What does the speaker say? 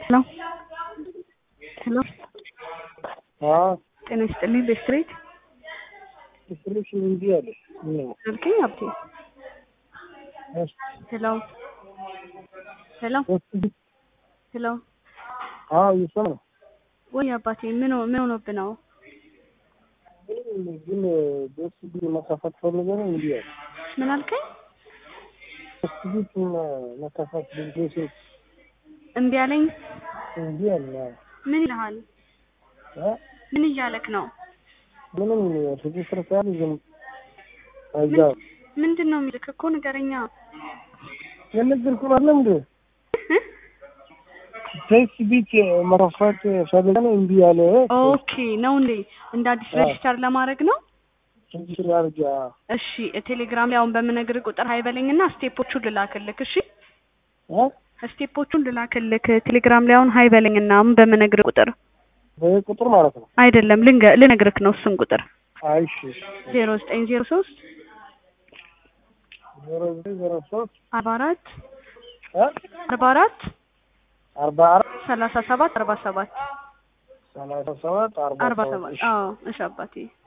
ሄሎ ሄሎ አዎ ጤና ይስጥልኝ ቤስትሬት ዲስትሪቢሽን እንጂ አለ ነው ስልክኝ አብቴ ሄሎ ሄሎ ሄሎ አዎ ይሰማ ወይ አባቴ ምን ሆ- ምን ሆኖብህ ነው? ግን ደስ ቢል መካፈት ፈልገ ነው እንዲ አለ ምን አልከኝ? ደስ ቢል መካፈት ፈልገ እምቢ አለኝ። እንዲ አለ ምን ይልሃል? አ ምን እያለክ ነው? ምንም ሬጅስትር ካል ዝም አይዛ ምንድን ነው የሚልክ እኮ ንገረኛ። የነገርኩ አይደለም እንዴ ደስ ቢል መካፈት ፈልገ ነው እንዲ አለ ኦኬ ነው እንዴ? እንደ አዲስ አዎ። ሬጅስተር ለማድረግ ነው? ሬጅስትር አርጃ እሺ ቴሌግራም ላይ አሁን በምነግርህ ቁጥር ሀይበለኝና ስቴፖቹን ልላክልክ። እሺ አ ስቴፖቹን ልላክልክ ቴሌግራም ላይ አሁን ሀይበለኝና አሁን በምነግርህ ቁጥር በቁጥር ማለት ነው አይደለም ልንገ- ልነግርክ ነው እሱን ቁጥር አይሽ ዜሮ ዘጠኝ ዜሮ ሶስት ዜሮ ዘጠኝ ዜሮ ሶስት አርባ አራት አ አርባ አራት አርባ አራት ሰላሳ ሰባት አርባ ሰባት ሰላሳ ሰባት አርባ አርባ ሰባት ሰባት አዎ እሺ አባቴ